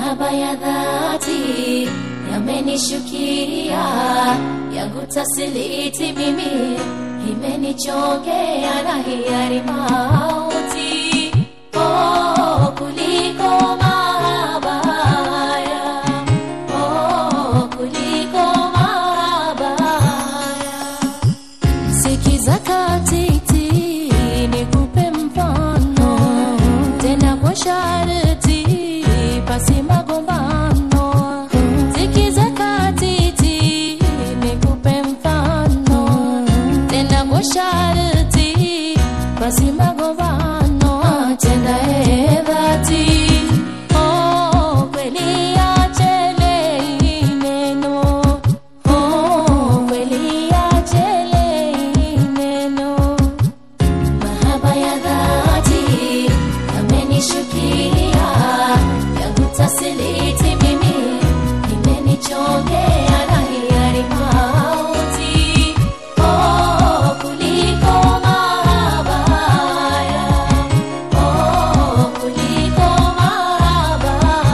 mahaba ya dhati yamenishukia, yangu tasiliti mimi, imenichongea na hiari mauti. Oh, kuliko mahaba haya, oh, kuliko mahaba haya Sikiza katiti, nikupe mfano tena kwa sharti, pasi magombano. Sikiza katiti, nikupe mfano tena kwa sharti, pasi magombano. Tenda e dhati, oh, kweli achele neno Oh, kweli achele neno mahaba ya dhati yamenishukia, yangu tasiliti mimi, imenichongea na hiari mauti. Oh, kuliko mahaba haya, oh, kuliko mahaba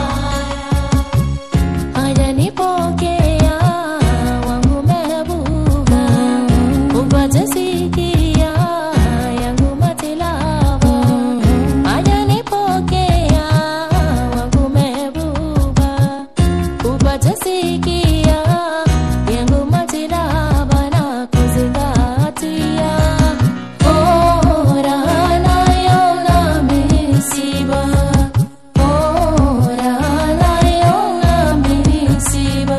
haya hajanipokea wangu mebuga upate sikia yangu matilava hajanipokea wangu mebuga upate sikia yangu matilava na kuzingatia oh, raha nayo na misiba oh, raha nayo na misiba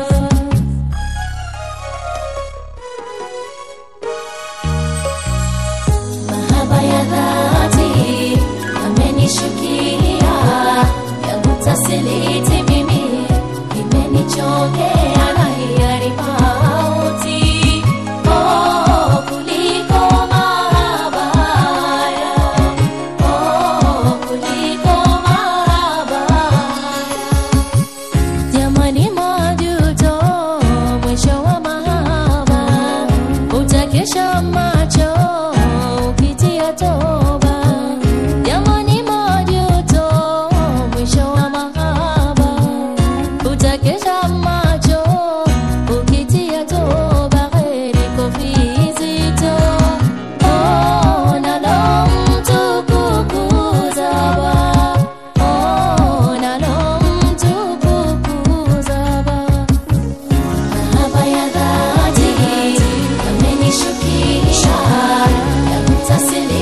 mahaba ya dhati yamenishukia, yangu tasiliti mimi, imenichongea na hiari mauti. Oh, kuliko mahaba haya, oh, kuliko mahaba haya Jamani, majuto mwisho wa mahaba, utakesha macho ukitia toba. Jamani, majuto mwisho wa mahaba, utakesha macho ukitia toba. Heri kofi zito, oh, nalo mtu kukuzaba Oh, nalo mtu kukuzaba mahaba ya dhati yamenishukisha, yakutasili